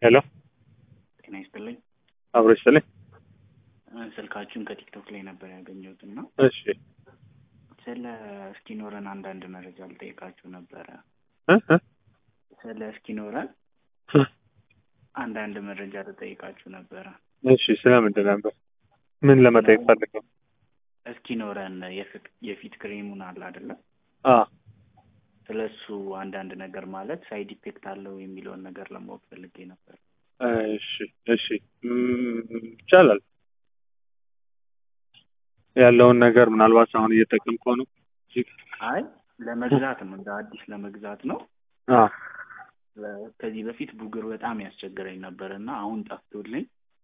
ሄሎ ጤና ይስጥልኝ። አብሮ ይስጥልኝ። እ፣ ስልካችሁን ከቲክቶክ ላይ ነበር ያገኘሁት እና እሺ ስለ እስኪኖረን አንዳንድ መረጃ ልጠይቃችሁ ነበረ። እ እ ስለ እስኪኖረን አንዳንድ መረጃ ልጠይቃችሁ ነበረ። እሺ ስለምንድን ነበር? ምን ለመጠየቅ ፈልገው? እስኪኖረን የፊት- የፊት ክሬሙን አለ አይደለም? አ ስለ እሱ አንዳንድ ነገር ማለት ሳይድ ኢፌክት አለው የሚለውን ነገር ለማወቅ ፈልጌ ነበር። እሺ እሺ እም፣ ይቻላል ያለውን ነገር ምናልባት አሁን እየጠቀምከው ነው። አይ ለመግዛት ነው፣ እንደ አዲስ ለመግዛት ነው። አ ለ- ከዚህ በፊት ቡግር በጣም ያስቸግረኝ ነበር እና አሁን ጠፍቶልኝ